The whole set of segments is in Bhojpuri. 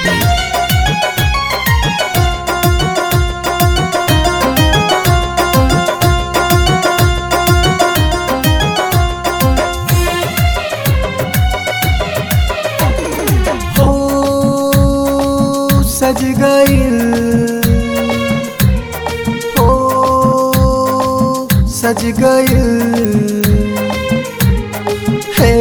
हो सज गइल हो सज गइल हे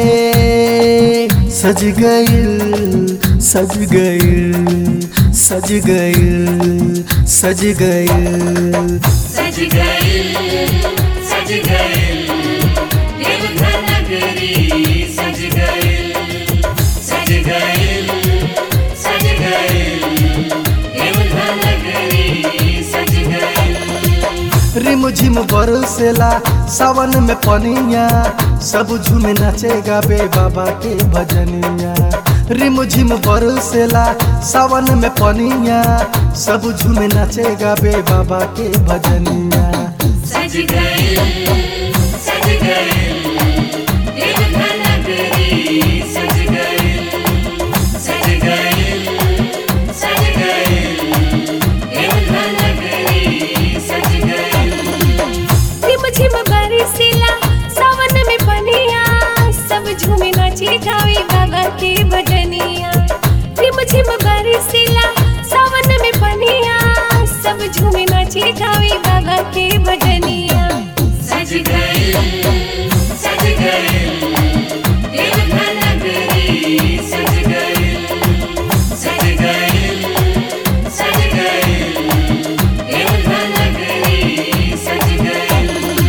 सज गइल सज गइल सज गइल सज गइल सज गए सज गए देवघर नगरी सज गए सज गए सज गए देवघर नगरी सज गए रिम झिम बरसेला सावन में पनिया सब झूमे नाचे गाबे बाबा के भजनिया रिम झिम बरसेला सावन में पनिया सब झूमे नाचे गाबे बाबा के भजनिया सज गए सज गए देवघर नगरी सज गए सज गए सज गए देवघर नगरी सज गए रिम झिम बरसीला सावन में पनिया सब झूमे नाचे गावे बाबा के भजनिया रिम झिम बरसीला सावन में पनिया सब झूमे नाचे गावे बाबा के भजनिया सज गए सज गए देवघर नगरी सज गए सज गए सज गए देवघर नगरी सज गए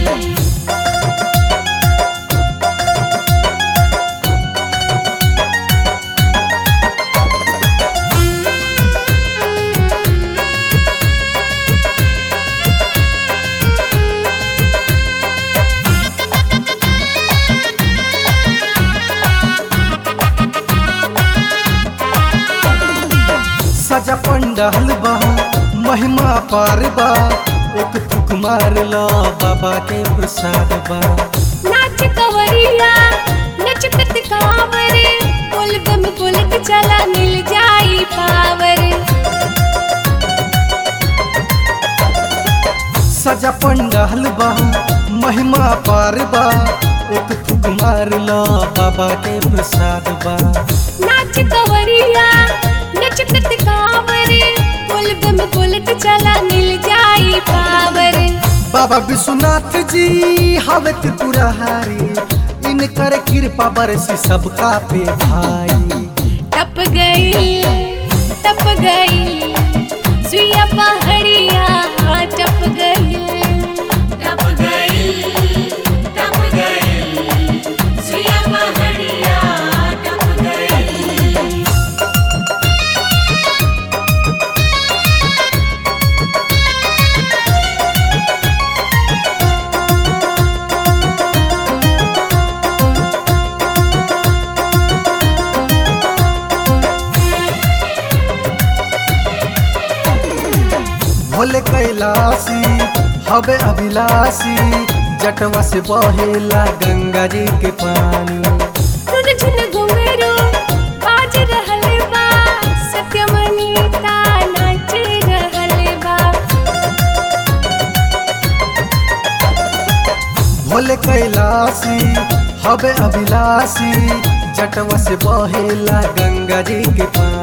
सजा पंडाल बा महिमा पार बा एक फुक मार ला बाबा के प्रसाद बा नाच कवरिया नचत कांवरे पुल बम पुलक चला मिल जाई पावर सजा पंडाल बा महिमा पार बा एक फुक मार ला बाबा के प्रसाद बा नाच कवरिया नचत कांवरे पुल बम पुलक चला मिल जाई पावर बाबा विश्वनाथ जी हवे त्रिपुरारी इनकर कृपा बरसी सबका पे भाई टप गई टप गई सुइया पहाड़िया टप गई टप गए टप गए सुया पहाड़िया टप गए भोले कैलासी हवे अभिलाषी जटवा से बहेला गंगा जी के पानी रुन झुन घुंघरू बाज रहल बा सत्यमणि ता नाच रहल बा भोले कैलासी हवे अभिलाषी जटवा से बहेला गंगा जी के पानी